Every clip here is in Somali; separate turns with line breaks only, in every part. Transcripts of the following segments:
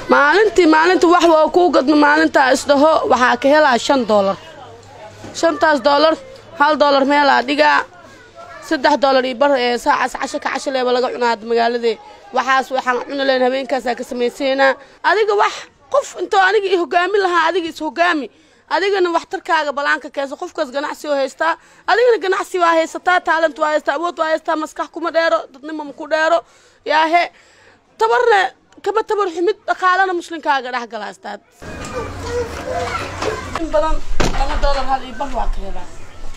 maalintii maalinta wax waa kuu gadma maalintaa isdhaho waxaa ka helaa shan doolar shantaas doolar hal doolar meelaa dhigaa saddex doolar iyo bar ee saacaas casho ka casho leeba laga cunaa magaaladee waxaas waxaan cuni lahayn habeenkaasaa ka samaysaynaa adiga wax qof intoo aniga i hogaamin lahaa adiga is hogaami adigana waxtarkaaga balaanka keensa qofkaas ganacsi oo haystaa adigana ganacsi waa haysataa taalent waa haystaa awood waa haystaa maskax kuma dheero dadnimo maku dheero yaahe tabarna kama tabar xumid dhaqaalana muslinkaaga dhex galaastaad in badan laba doolar hal iyo bar waa ka helaa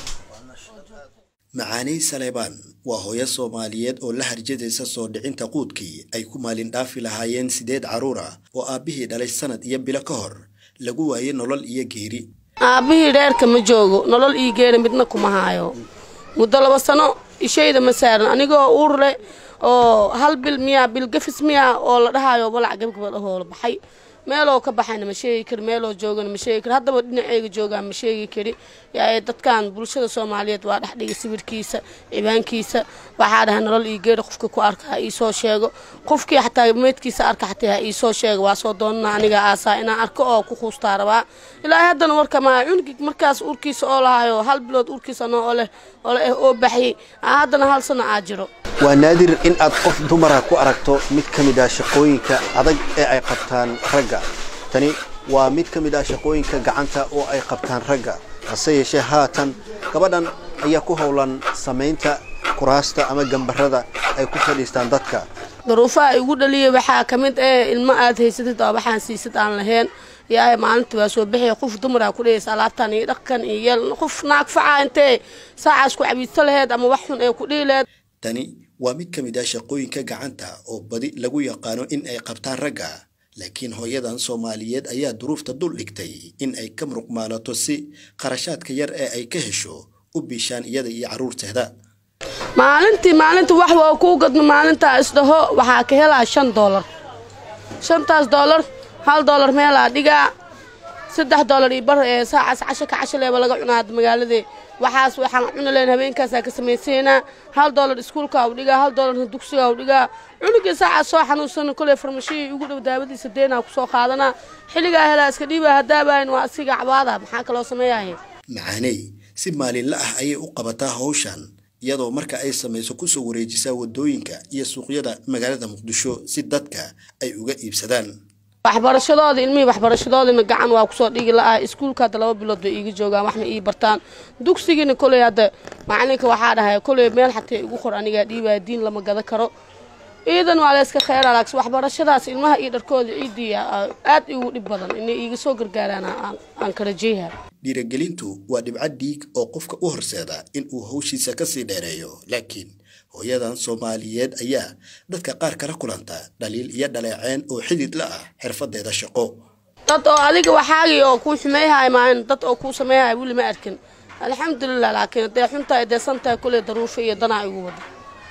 macaaney saleebaan waa hooyo soomaaliyeed oo la harjadaysa soo dhicinta quudkii ay ku maalin dhaafi lahaayeen sideed carruur ah oo aabbihii dhalay sanad iyo bilo ka hor lagu waayey nolol iyo geeri
aabbihii dheerka ma joogo nolol ii geera midna kuma haayo muddo laba sano ishayda ma saaran anigoo uur leh oo hal bil miyaa bil gafis miyaa oo la dhahaayo balac gabgabad ahoo la baxay meeloo ka baxayna ma sheegi kari meeloo joogana ma sheegi kari haddaba dhinaceyga joogaan ma sheegi kari yaa dadkan bulshada soomaaliyeed waa dhex dhigay sawirkiisa cibaankiisa waxaa dhahay nolol ii geera qofka ku arka ha iisoo sheego qofkii xataa meydkiisa arka xataa ha iisoo sheego waa soo doonana aniga aasaa inaan arko oo ku kuustaa rabaa ilaahay haddana warka maa cunugii markaas urkiisa oo lahayo hal bilood urkiisa noo oo leh oo leh oo baxyay haddana hal sano aa jiro
waa naadir in aad qof dumara ku aragto mid ka mid ah shaqooyinka adag ee ay qabtaan ragga tani waa mid ka mid ah shaqooyinka gacanta oo ay qabtaan ragga hase yeeshee haatan gabadhan ayaa ku howlan samaynta kuraasta ama gambarada ay ku fadhiistaan dadka
daruufaha igu dhaliyay waxaa ka mid ee ilmo aad haysatid oo waxaan siisid aan lahayn yaa maalinta waa soo bixiya qof dumara ku dhehaysa alaabtan iyo dhaqan iyo yeel qof naag facaa intee saacaas ku cabiidsa laheyd ama wax xun ee ku dhihi laheyd
tani waa mid ka mid ah shaqooyinka gacanta oo badi lagu yaqaano in ay qabtaan ragga laakiin hooyadan soomaaliyeed ayaa duruufta dul dhigtay in ay ka muruq maalato si qarashaadka yar ee ay ka hesho u biishaan iyada iyo carruurteeda
maalintii maalinta wax waa kuu gadma maalintaa isdhaho waxaa ka helaa shan doolar shantaas doolar hal doolar meelaa dhigaa saddex doolar iyo bar ee saacaas casho ka casho leeba laga cunaa magaaladee waxaas waxaan cuni lahayn habeenkaasaa ka samaysaynaa hal doolar iskuulkaa u dhigaa hal doolarna dugsigaa u dhigaa cunugii saacaas soo xanuunsana koley farmashihii ugu dhow daawadiisa deenaa kusoo qaadanaa xilligaa helaa iska dhiibaa haddaabahayn waa asiga cabaada maxaa kaloo sameeyahay
macaaney si maalinla ah ayay u qabataa hawshan iyadoo marka ay samayso kusoo wareejisaa waddooyinka iyo suuqyada magaalada muqdisho si dadka ay uga iibsadaan
waxbarashadooda ilmihii waxbarashadoodina gacan waa kusoo dhigi la-ah iskuulka hadda laba bilood bay iiga joogaan waxna ii bartaan dugsigiina koley hadda macalinka waxaa dhahay koley meel xataa igu qor anigaa dhiibaya diin lama gada karo iidan waa layska kheyra laaks waxbarashadaas ilmaha iyo dharkooda ciidii aad igu dhib badan inay iiga soo gargaaraan aan kala jeeha
dhiiragelintu waa dhibco dhiig oo qofka u horseeda in uu hawshiisa kasii dheereeyo laakiin hooyadan soomaaliyeed ayaa dadka qaar kala kulanta dhaliil iyo dhaleeceen oo xidid la ah xirfadeeda shaqo
dad oo adiga waxaagii oo kuu xumeeyhay maahan dad oo kuu sameeyhay weli ma arkin alxamdulilah laakiin dee xuntaa deesantahay kuley daruufa iyo danaa igu wada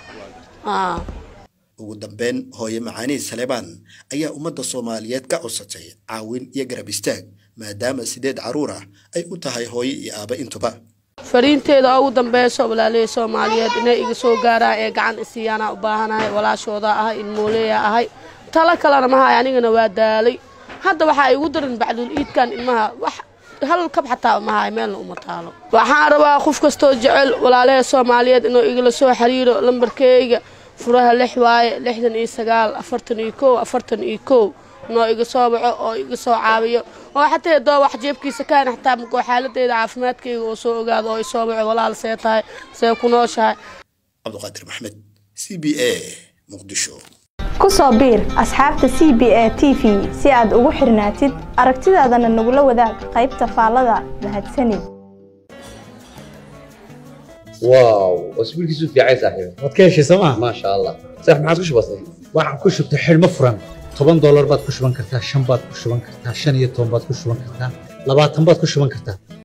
ugu dambeyn hooye macaanii saleebaan ayaa ummadda soomaaliyeed ka codsatay caawin iyo garab istaag maadaama sideed carruur ah ay u tahay hooyo iyo aaba intuba
fariinteeda ugu dambeyso walaalihii soomaaliyeed inay iga soo gaaraan ee gacan isiiyaanaa u baahanahay walaashooda ahay ilmooleya ahay talo kalena mahay anigana waa daalay hadda waxaa igu daran bacdul iidkan ilmaha wax hal kab xataa mahay meelna uma taalo waxaan rabaa qof kastoo jecel walaalihii soomaaliyeed inuu igala soo xiriiro lambarkeyga furaha lix waaye lixdan iyo sagaal afartan iyo kow afartan iyo kow noo iga soo baco oo iga soo caawiyo oo xataa doo wax jeebkiisa kaana xataa makoo xaaladeyda caafimaadkayga oo soo ogaado oo isoo baco walaal see tahay see ku nooshahay
cabdiqaadir maxmed c b a muqdisho
ku soo biir asxaabta c b a t v si aad ugu xirnaatid aragtidaadana nagula wadaag qaybta faallada mahadsanid
واو واسبوع كيسو في عايز صاحبي
waad ka heshay sooma
ما شاء الله صح ما عاد كش بسيط
waxaad ku shubtay xidhmo furan toban doolar baad ku shuban kartaa shan baad ku shuban kartaa shan iyo toban baad ku shuban kartaa labaatan baad ku shuban kartaa